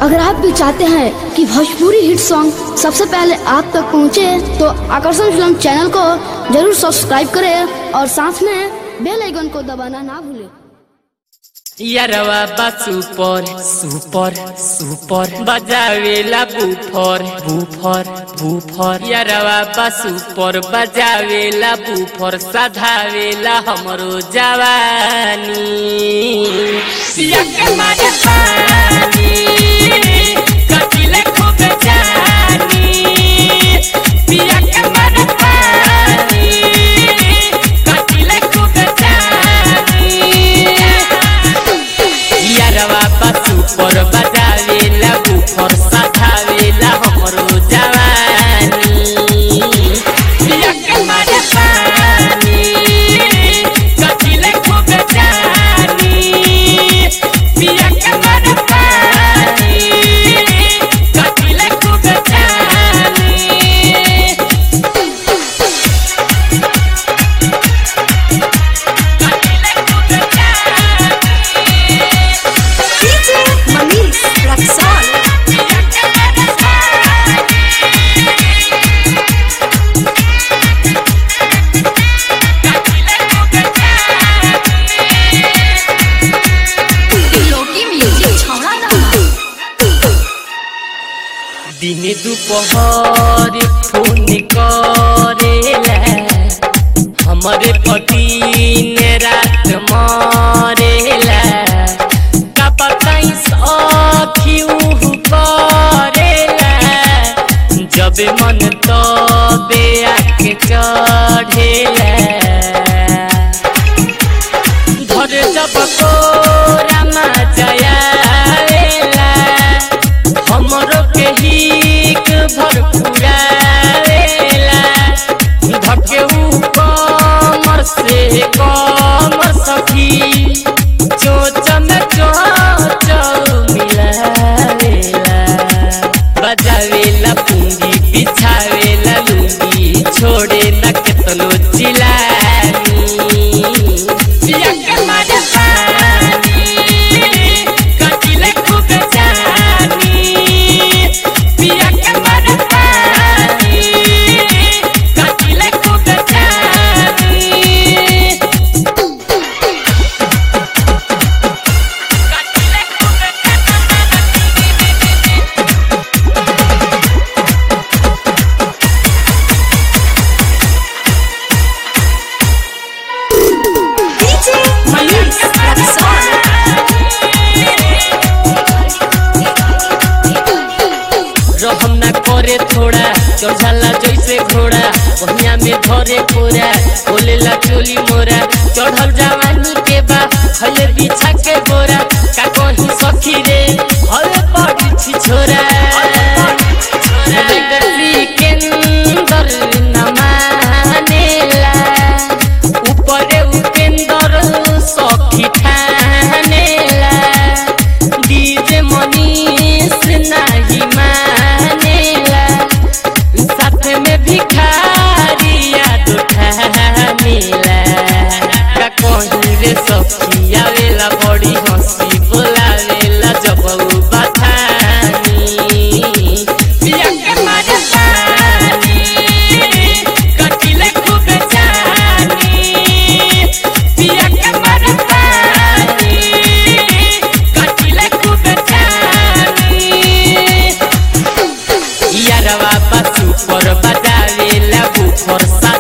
अगर आप भी चाहते हैं कि भोजपुरी हिट सॉन्ग सबसे पहले आप तक पहुंचे, तो आकर्षण फिल्म चैनल को जरूर सब्सक्राइब करें और साथ में बेल आइकन को दबाना ना भूलें यारवा बा सुपर सुपर सुपर बजावेला बुफर बुफर बुफर यारवा बा सुपर बजावेला बुफर सधावेला हमरो जवानी पिया के मारे पानी कटिले खूब जानी पिया के मारे पानी कटिले खूब जानी यारवा पशु पर बजावेला बुफर सधावेला हमरो जवानी पिया के मारे पानी कटिले खूब जानी पिया के मारे पानी कटिले खूब जानी DJ Manish Raxol. लोकी म्यूजिक छौड़ा ना दिने दुपहर फोन करेला हमरे पति ने रात मरेला का बताई सखी उहु करेला जब मन तबे आके चढ़ेला धरे जब कोरामा जयावेला हमरो के हिक भर पुरावेला धके ऊ कमर से कमर सखी चोच में चोच मिलावेला बजावेला पूंगी बिछावेला लुंगी छोड़े न केतनो चिलानी पिया के मारे पानी कटिले खूब जानी पिया के मारे पानी कटिले खूब जानी कटिले खूब DJ Manish Raxol. रहम ना करे थोड़ा चढ़ाला जैसे घोड़ा बहिया में धरे कोरा बोलेला चोली मोरा चढ़ल जवानी के बा खले बिछा के बोरा का कहीं सखी रे हवे पड़ी छी छोरा लेकर सिकंदर न मानेला ऊपरे उपेंदर सखी ठानेला डीजे मनीष नाही मानेला साथ में भिखारिया दुठानेला का कहीं रे सखी आवेला बड़ी हंसी बोलावेला जब ऊ बथानी पिया के मारे पानी कटिले खूब जानी पिया के मारे पानी कटिले खूब जानी यारवा पशु पर बजावेला बुफर सा